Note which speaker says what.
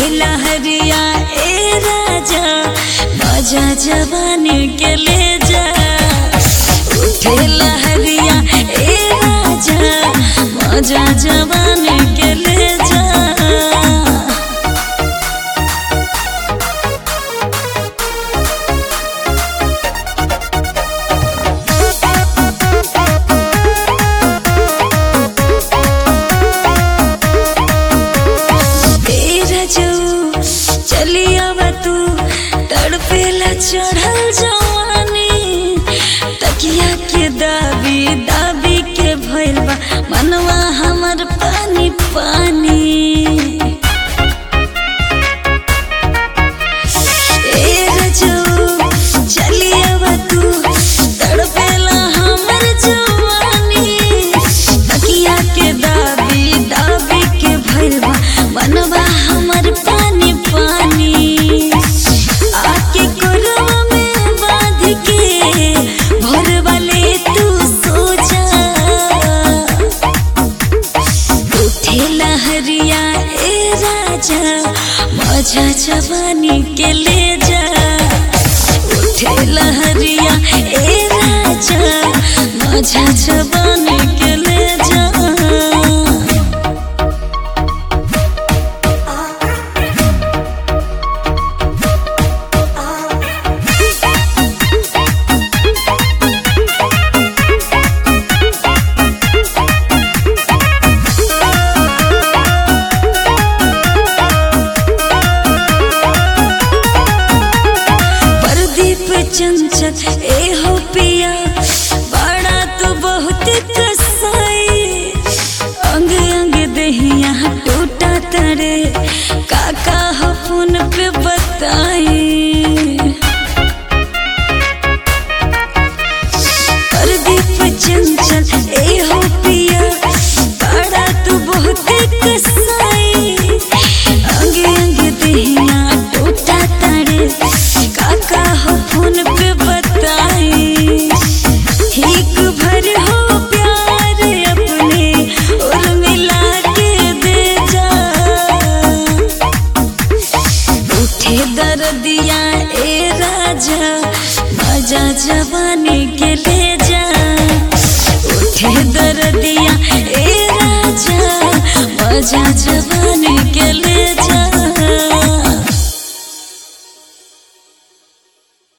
Speaker 1: लहरिया ए राजा मजा जवानी के ले जा उठे लहरिया ए राजा मजा जवानी के ले जा तेरा जो चलिया तू तड़पेला चढ़ल जवानी तकिया के दाबी दाबी के भइल बा मनवा हमर पानी पानी तेरा जो चलिया तू तड़पेला हमर जवानी तकिया के दाबी दाबी के भइल बा मनवा हमर पानी पानी आके कोरवा में बांध के भोर वाले तू सो जा उठे लहरिया ए राजा मजा जवानी के ले जा उठे लहरिया ए राजा मजा जवानी के ले जा प्रदीप चंचल ए हो पिया बड़ा तो बहुत कसाई अंग अंग दहिया टूटा तरे काका हो फोन पे बताई प्रदीप चंचल ए हो पिया बड़ा तो बहुत कसाई अंग अंग दहिया टूटा तरे काका हो फोन पे बताई एक भर हो प्यार अपने और मिला के दे जा उठे दर्दिया ए राजा मजा जवानी के ले जा उठे दर्दिया ए राजा मजा जवानी के ले